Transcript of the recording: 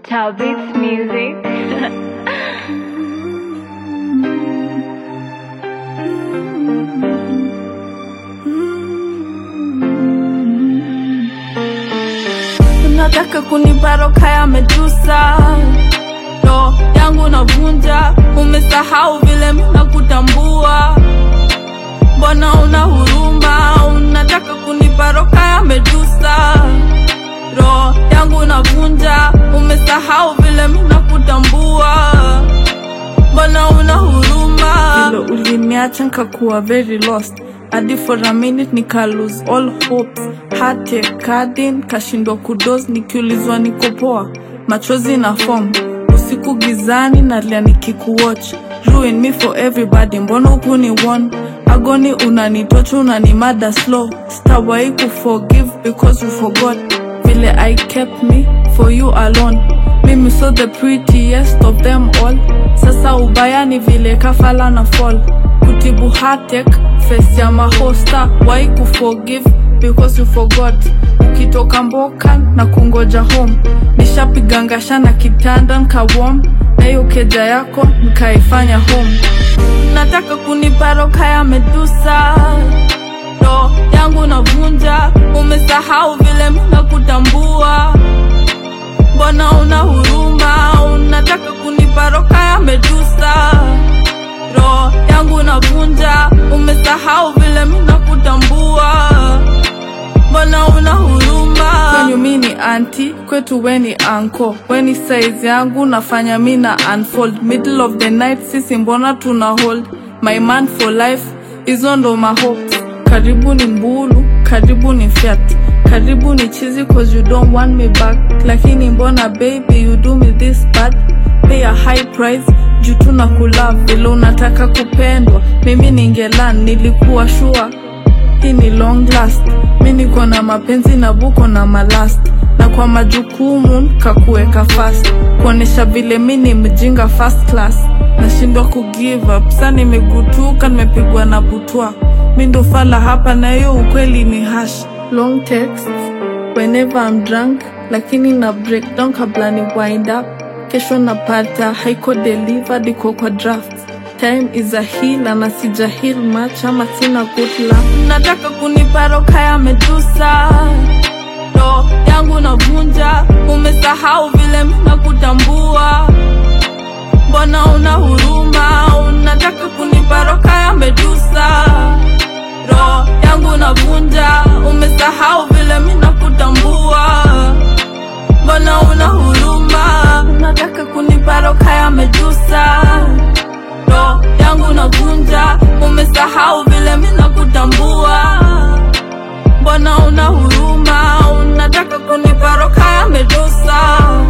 Talbot's music. Unataka kunipa roka ya Medusa, ndo yangu navunja. Umesahau vile mina kutambua, mbona una huruma? Unataka kunipa roka ya Medusa, ndo yangu navunja. Umesahau vile mina kutambua, mbona una huruma? Vile uliniacha nkakuwa very lost hadi for a minute nika lose all hopes hate kadin kashindwa kudos nikiulizwa niko poa machozi na form usiku gizani nalia nikikuwatch ruin me for everybody mbona ukuni one agoni unanitocha unanimada slow sitawai kuforgive because you forgot vile i kept me for you alone mimi so the prettiest of them all sasa ubaya ni vile kafala na fall kutibu hatek face ya mahosta wai kuforgive because you forgot ukitoka mboka na kungoja home nishapigangasha na kitanda nkawom na hiyo keja yako nkaifanya home nataka kunipa roka ya medusa ndo yangu navunja umesahau vile mina kutambua mbona una huruma unataka kunipa roka ya medusa roho yangu navunja umesahau vile mina kutambua mbona una huruma kwenyu mi ni anti kwetu we ni anko we ni size yangu nafanya mi na unfold middle of the night sisi mbona tuna hold my man for life hizo ndo mahopes karibu ni mbulu karibu ni fiat karibu ni chizi cause you don't want me back lakini mbona baby you do me this bad pay a high price juu tuna kulove vile unataka kupendwa mimi ningelan nilikuwa shua hii ni long last mi niko na mapenzi na buko na malast na kwa majukumu kakuweka fast kuonesha vile mi ni mjinga first class nashindwa kugive up sa nimegutuka nimepigwa na butwa mi ndo fala hapa na hiyo ukweli ni hash long text whenever I'm drunk lakini na breakdown kabla ni wind up kesho napata haiko delivered iko kwa draft time is a heal na sija heal much ama sina good luck nataka kunipa roka ya medusa ndo yangu navunja umesahau vile mina kutambua mbona una huruma unataka kunipa roka ya medusa roho yangu navunja umesahau vile mina kutambua mbona una huruma unataka kunipa roka ya medusa roho yangu navunja umesahau vile mina kutambua mbona una huruma unataka kunipa roka ya medusa